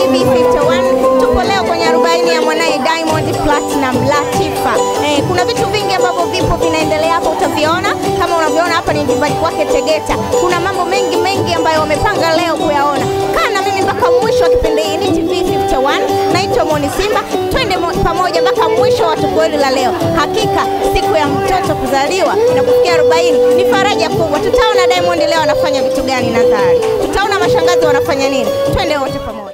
TV51. Tupo leo kwenye 40 ya mwanaye Diamond Platinum Latifa. Eh, kuna vitu vingi ambavyo vipo vinaendelea hapa, utaviona kama unavyoona hapa ni nyumbani kwake Tegeta. Kuna mambo mengi mengi ambayo wamepanga leo kuyaona. Kaa na mimi mpaka mwisho wa kipindi hii. Ni TV51, naitwa Moni Simba, twende mo- pamoja mpaka mwisho wa tukio hili la leo. Hakika siku ya mtoto kuzaliwa na kufikia 40 ni faraja kubwa. Tutaona Diamond leo anafanya vitu gani Nazari, tutaona mashangazi wanafanya nini. Twende wote pamoja.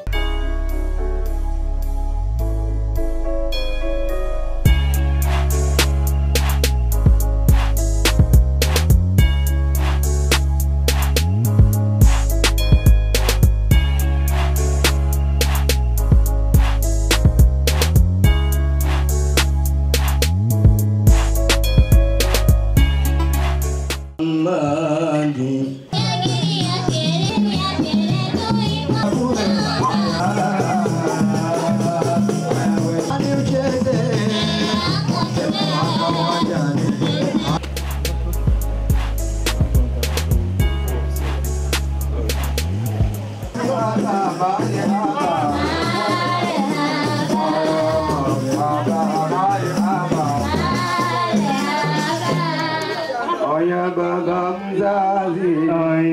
Aya baba mzazi,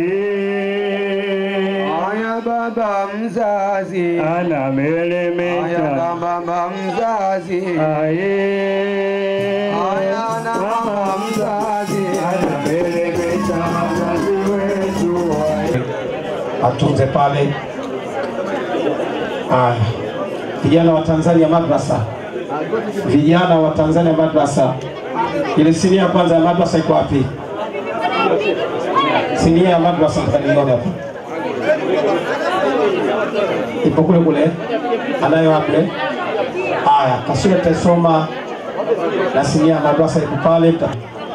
aya baba mzazi, aya anamelemeta na mama mzazi, aye aya na mama mzazi, anamelemeta wazazi wetu atunze pale. Aya, vijana wa Tanzania madrasa, vijana wa Tanzania madrasa, ile sinia ya kwanza ya madrasa iko wapi? Sinia ya madrasa mtanione hapa, ipo kule kule, anayo wapi? Aya, kasura tasoma na sinia ya madrasa iko pale. Mta-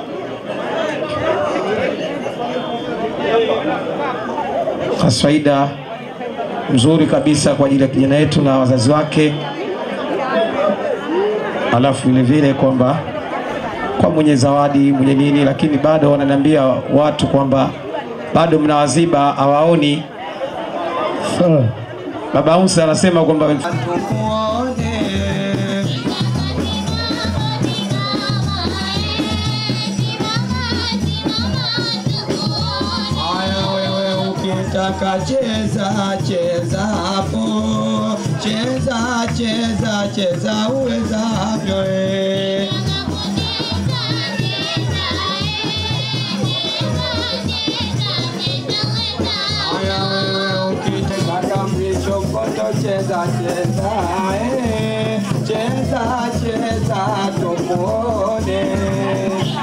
kaswaida mzuri kabisa kwa ajili ya kijana yetu na wazazi wake, alafu vile vile kwamba kwa mwenye zawadi mwenye nini, lakini bado wananiambia watu kwamba bado mnawaziba hawaoni. Baba Musa anasema kwamba tumuone Aya wewe ukitaka cheza cheza hapo, cheza cheza cheza uwezavyo eh. Aya wewe ukitaka mlichokoto cheza cheza eh. cheza cheza tumuone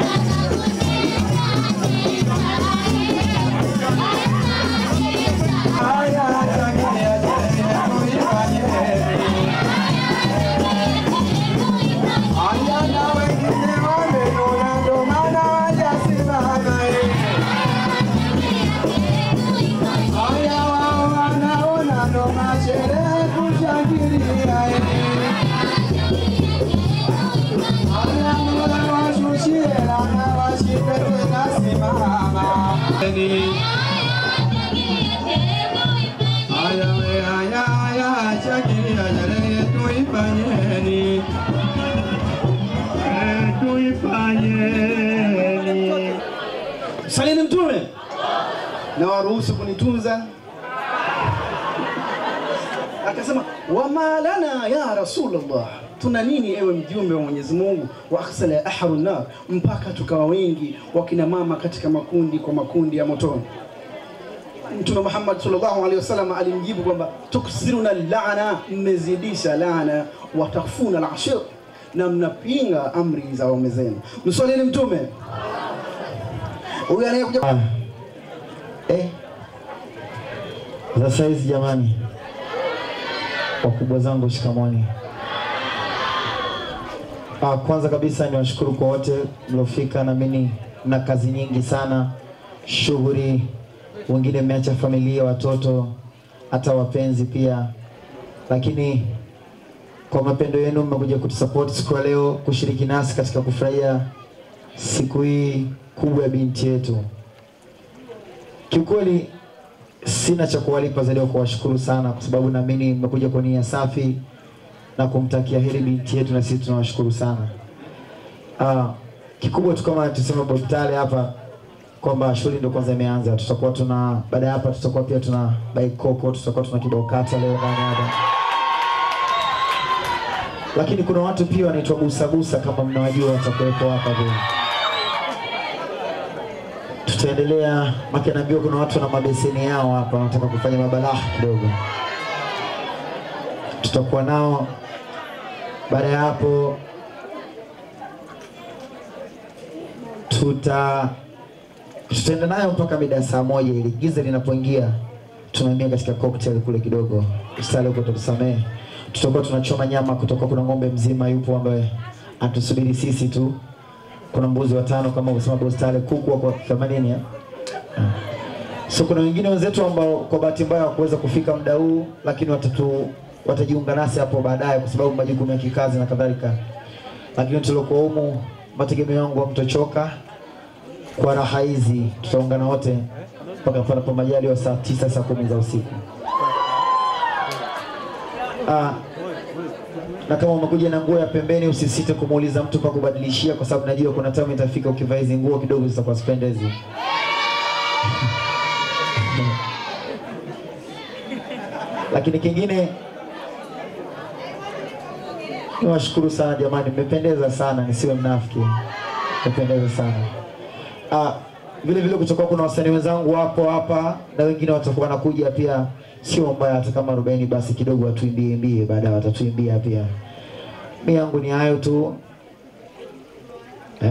Aya changia changia tuifanyeni Aya na wengine wamenuna ndo maana wajasimama eh. Aya wao wanaona ndo masherehe kushangilia eh. Aya Mola washushie lana washipe tena simama Aya we aya aya shangilia sherehe tuifanyeni Eh, tuifanyeni Salini Mtume na waruhusu kunitunza. Akasema wama lana ya Rasulullah, tuna nini ewe mjumbe wa Mwenyezi Mungu, wa akhsala ahru nar, mpaka tukawa wengi wakina mama katika makundi kwa makundi ya motoni. Mtume Muhammad sallallahu alaihi wasallam alimjibu kwamba tuksiruna laana, mmezidisha laana, watakfuna alashir, na mnapinga amri za waume zenu. Mswalini Mtume. Huyu anayekuja Eh, za saizi jamani, wakubwa zangu shikamoni. Ah, kwanza kabisa ni washukuru kwa wote mliofika, naamini mna kazi nyingi sana, shughuli, wengine mmeacha familia, watoto, hata wapenzi pia, lakini kwa mapendo yenu mmekuja kutusupport siku ya leo, kushiriki nasi katika kufurahia siku hii kubwa ya binti yetu. Kiukweli sina cha kuwalipa zaidi ya kuwashukuru sana, kwa sababu naamini mmekuja kwa nia safi na kumtakia heri binti yetu, na sisi tunawashukuru sana. Uh, kikubwa tu kama tuseme Bob Tale hapa kwamba shughuli ndio kwanza imeanza. Tutakuwa tuna baada ya hapa, tutakuwa pia tuna baikoko, tutakuwa tuna kibao kata leo ndani hapa, lakini kuna watu pia wanaitwa busabusa, kama mnawajua, watakuwepo hapa pia. Tutaendelea maki, naambiwa kuna watu na mabeseni yao hapa wanataka kufanya mabalaha kidogo, tutakuwa nao baada ya hapo tuta tutaenda nayo mpaka mida ya saa moja ili giza linapoingia tunaingia katika cocktail kule kidogo style huko tutusamee tutakuwa tunachoma nyama kutoka kuna ng'ombe mzima yupo ambaye atusubiri sisi tu kuna mbuzi watano kama usema bostale kuku wako 80 ya so kuna wengine wenzetu ambao kwa bahati mbaya hawakuweza kufika muda huu lakini watatu watajiunga nasi hapo baadaye kwa sababu majukumu ya kikazi na kadhalika lakini tuliokuwa humu mategemeo yangu hamtochoka kwa raha hizi tutaungana wote mpaka panapo majaliwa saa tisa saa kumi za usiku ah, na kama umekuja na nguo ya pembeni usisite kumuuliza mtu pa kubadilishia kwa sababu najua kuna time itafika ukivaa hizi nguo kidogo zitakuwa spendezi lakini kingine niwashukuru sana jamani mmependeza sana nisiwe mnafiki mmependeza sana ah, vile vile kutakuwa kuna wasanii wenzangu wapo hapa na wengine watakuwa wanakuja pia sio mbaya hata kama arobaini basi kidogo watuimbie imbie baadaye watatuimbia pia mi yangu ni hayo tu eh?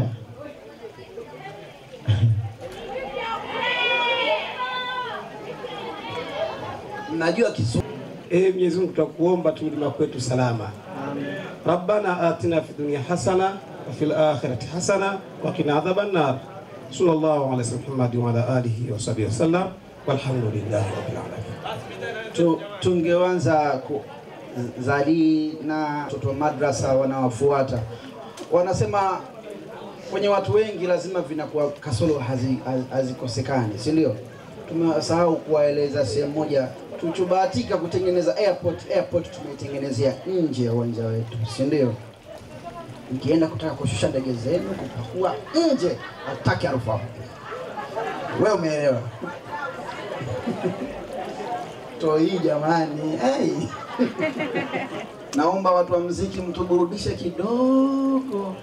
Najua Kiswahili. Ee Mwenyezi Mungu tutakuomba tulima kwetu salama. Rabbana atina fi dunya hasana wa fil akhirati hasana wa qina adhaban nar. Sallallahu ala sayyidina Muhammad wa ala alihi wa sahbihi wasallam walhamdulillahi rabbil alamin. tu, tungeanza ku, Zali na watoto wa madrasa wanawafuata wanasema kwenye watu wengi lazima vinakuwa kasoro hazi- haz- hazikosekani, si ndio? Tumesahau kuwaeleza sehemu moja, tulichobahatika kutengeneza airport. Airport tumeitengenezea nje ya uwanja wetu, si ndio? Mkienda kutaka kushusha ndege zenu kupakua nje, hataki harufu hapo. Wewe umeelewa? to hii jamani, hey. Naomba watu wa mziki mtuburudishe kidogo.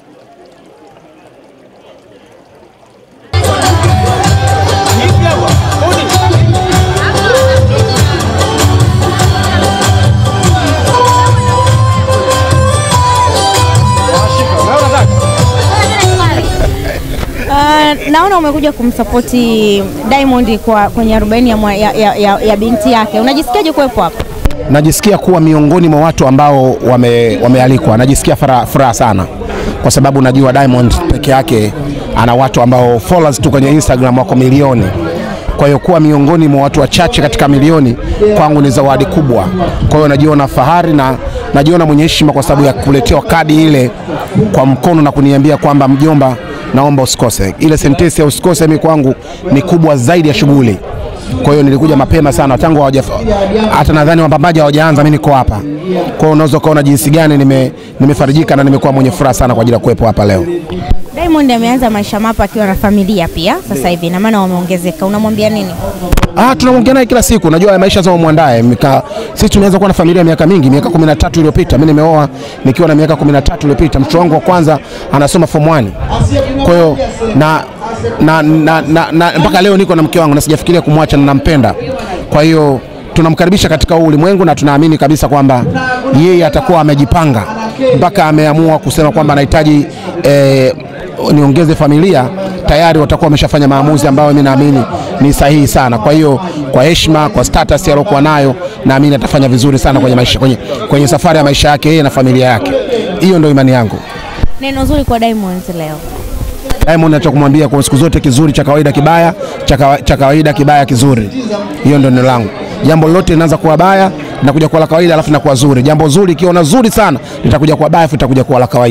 Uh, naona umekuja kumsapoti Diamond kwa kwenye 40 ya, mwa- ya, ya, ya, ya binti yake. Unajisikiaje kuwepo hapa? najisikia kuwa miongoni mwa watu ambao wame, wamealikwa. Najisikia furaha furaha sana kwa sababu najua Diamond peke yake ana watu ambao followers tu kwenye Instagram wako milioni. Kwa hiyo kuwa miongoni mwa watu wachache katika milioni kwangu ni zawadi kubwa. Kwa hiyo najiona fahari na najiona mwenye heshima kwa sababu ya kuletewa kadi ile kwa mkono na kuniambia kwamba mjomba, naomba usikose. Ile sentensi ya usikose mimi kwangu ni kubwa zaidi ya shughuli. Kwa hiyo nilikuja mapema sana tangu hawaja hata nadhani wapambaji hawajaanza, mimi niko hapa. Kwa hiyo unaweza ukaona jinsi gani nime, nimefarijika na nimekuwa mwenye furaha sana kwa ajili ya kuwepo hapa leo. Diamond ameanza maisha mapya akiwa na familia pia sasa hivi, na maana wameongezeka. Unamwambia nini? Ah, tunaongea naye kila siku. Najua haya maisha lazima mwandae. Mika, sisi tumeanza kuwa na familia miaka mingi, miaka 13 iliyopita. Mimi nimeoa nikiwa na miaka 13 iliyopita. Mtoto wangu wa kwanza anasoma form 1. Kwa hiyo na na, na, na, na mpaka leo niko na mke wangu na sijafikiria kumwacha na nampenda. Kwa hiyo tunamkaribisha katika huu ulimwengu na tunaamini kabisa kwamba yeye atakuwa amejipanga mpaka ameamua kusema kwamba anahitaji eh, niongeze familia tayari watakuwa wameshafanya maamuzi ambayo mimi naamini ni sahihi sana. Kwa hiyo kwa heshima, kwa status aliyokuwa nayo, naamini atafanya vizuri sana kwenye maisha, kwenye, kwenye safari ya maisha yake yeye na familia yake. Hiyo ndio imani yangu. Neno zuri kwa Diamond leo. Diamond nacho kumwambia kwa siku zote, kizuri cha kawaida kibaya, cha kawa- cha kawaida kibaya kizuri. Hiyo ndio neno langu. Jambo lolote linaanza kuwa baya linakuja kuwa la kawaida, alafu linakuwa zuri. Jambo zuri ikiona zuri sana litakuja kuwa baya, alafu litakuja kuwa la kawaida.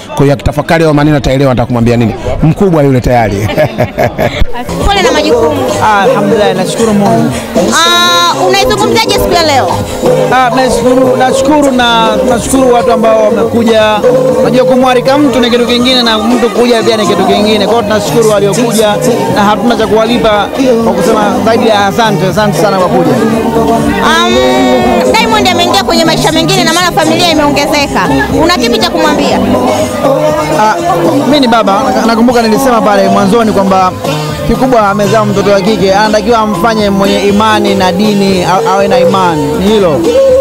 Kwa hiyo akitafakari hayo maneno ataelewa nataka kumwambia nini. Mkubwa yule tayari. Pole na majukumu. Ah, Alhamdulillah, nashukuru Mungu. Ah, unaizungumzaje siku ya leo? Ah, nashukuru, nashukuru na nashukuru watu ambao wamekuja. Unajua kumwalika mtu ni kitu kingine na mtu kuja pia ni kitu kingine. Kwa hiyo tunashukuru waliokuja na hatuna cha kuwalipa kwa kusema zaidi ya asante, asante sana kwa kuja. Um, Diamond ameingia kwenye maisha mengine na maana familia imeongezeka. Una kipi cha kumwambia? Ah, mimi ni baba, nakumbuka nilisema pale mwanzoni kwamba kikubwa amezaa mtoto wa kike, anatakiwa amfanye mwenye imani na dini, a- awe na imani, ni hilo.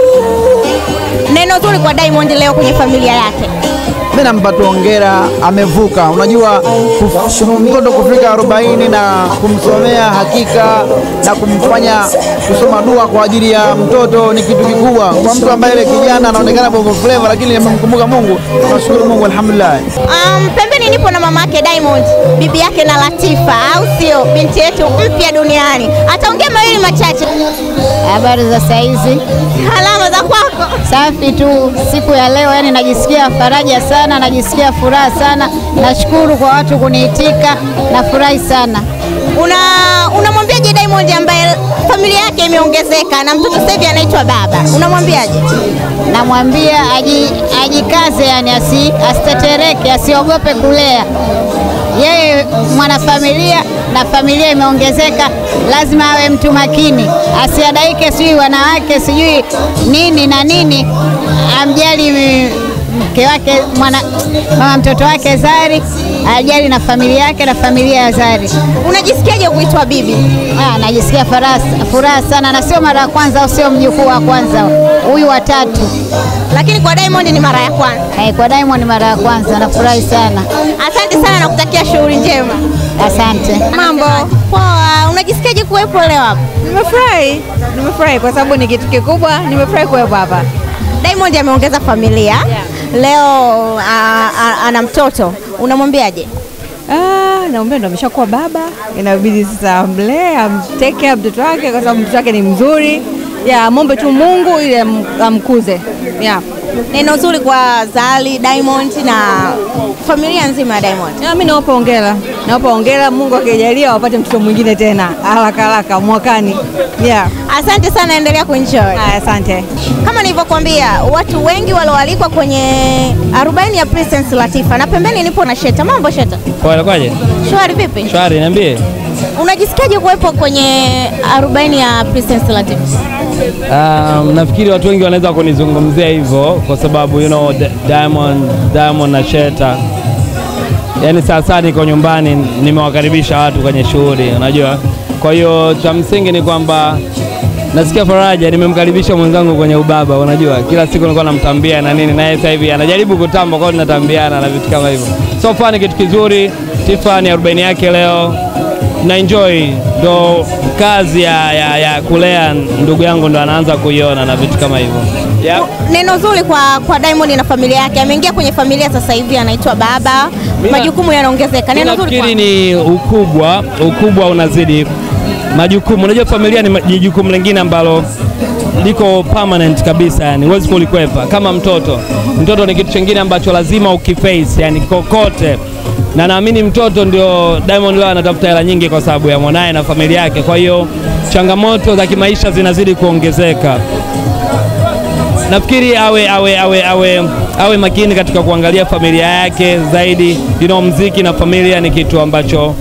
Neno zuri kwa Diamond leo kwenye familia yake. Mimi nampa tu hongera, amevuka. Unajua kuf- mtoto kufika arobaini na kumsomea hakika na kumfanya kusoma dua kwa ajili ya mtoto ni kitu kikubwa kwa mtu ambaye ile kijana anaonekana bongo flava, lakini amemkumbuka Mungu. Tunashukuru Mungu, alhamdulillah. Um, pembeni nipo na mama yake Diamond, bibi yake na Latifa, au sio? Binti yetu mpya duniani. Ataongea mawili machache. Habari za saizi? Alama za kwako. Safi tu siku ya leo, yani najisikia faraja sana, najisikia furaha sana. Nashukuru kwa watu kuniitika, nafurahi sana. Una unamwambiaje Diamond ambaye familia yake imeongezeka na mtoto sasa hivi anaitwa baba? Unamwambiaje? Namwambia aji, ajikaze, yani asi, asitetereke, asiogope kulea. Yeye mwanafamilia na familia imeongezeka, lazima awe mtu makini, asiadaike sijui wanawake sijui nini na nini, amjali mm, mke wake mwana, mama mtoto wake Zari, ajali na familia yake na familia ya Zari. Unajisikiaje kuitwa bibi? Ah, najisikia furaha furaha sana, na sio mara ya kwanza au sio mjukuu wa kwanza, huyu wa tatu. Lakini kwa Diamond ni mara ya kwanza. Eh, kwa Diamond ni mara ya kwanza, nafurahi sana. Asante sana na kutakia shughuli njema. Asante. Mambo poa. Unajisikiaje kuwepo leo hapa? Nimefurahi, nimefurahi kwa sababu ni kitu kikubwa. Nimefurahi kuwepo hapa. Diamond ameongeza familia leo, a, a, ana mtoto. Unamwambiaje? Ah, naombea ndo ameshakuwa baba, inabidi sasa amlee, amtake care mtoto wake kwa sababu mtoto wake ni mzuri. Ya, mombe tu Mungu ili am- amkuze. Yeah. Neno zuri kwa Zari, Diamond na familia nzima ya Diamond. Ya, mimi nawapa hongera, nawapa hongera. Mungu akijalia wapate mtoto mwingine tena haraka haraka mwakani. Yeah. Asante sana, endelea kuenjoy. Haya, asante. Kama nilivyokuambia, watu wengi walioalikwa kwenye 40 ya Princess Latifa, na pembeni nipo na Sheta. Mambo Sheta? Kwa kwaje? Shwari vipi? Shwari, niambie. Unajisikiaje kuwepo kwenye 40 ya Princess Latifa? Um, nafikiri watu wengi wanaweza kunizungumzia hivyo kwa sababu you know, Di- Diamond, Diamond na Sheta, yaani sasa niko nyumbani, nimewakaribisha watu kwenye shughuli, unajua. Kwa hiyo cha msingi ni kwamba nasikia faraja, nimemkaribisha mwenzangu kwenye ubaba, unajua, kila siku nilikuwa namtambia na nini, naye sasa hivi anajaribu kutamba, kwa hiyo tunatambiana na vitu kama hivyo. So far ni kitu kizuri. Tifa ni 40 yake leo na enjoy ndo kazi ya, ya, ya kulea ndugu yangu ndo anaanza kuiona na vitu kama hivyo yep. Neno zuri kwa, kwa Diamond na familia yake. Ameingia kwenye familia sasa hivi anaitwa baba, majukumu yanaongezeka. Neno zuri kwa Nafikiri ni ukubwa, ukubwa unazidi majukumu. Unajua familia ni ma- ni jukumu lingine ambalo liko permanent kabisa, yani huwezi kulikwepa. Kama mtoto, mtoto ni kitu kingine ambacho lazima ukiface, yani kokote na naamini mtoto ndio Diamond leo anatafuta hela nyingi kwa sababu ya mwanaye na familia yake. Kwa hiyo changamoto za kimaisha zinazidi kuongezeka. Nafikiri awe, awe, awe, awe, awe makini katika kuangalia familia yake zaidi. You know, mziki na familia ni kitu ambacho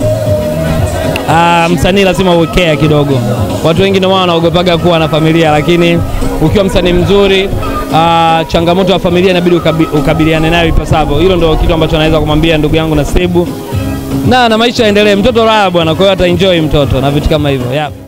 Ah, msanii lazima uwekea kidogo. Watu wengi ndio maana wanaogopaga kuwa na familia, lakini ukiwa msanii mzuri ah, changamoto ya familia inabidi ukabi, ukabiliane nayo ipasavyo. Hilo ndio kitu ambacho naweza kumwambia ndugu yangu Nasibu, na na maisha yaendelee. Mtoto raha bwana, kwa hiyo ataenjoy mtoto na vitu kama hivyo yeah.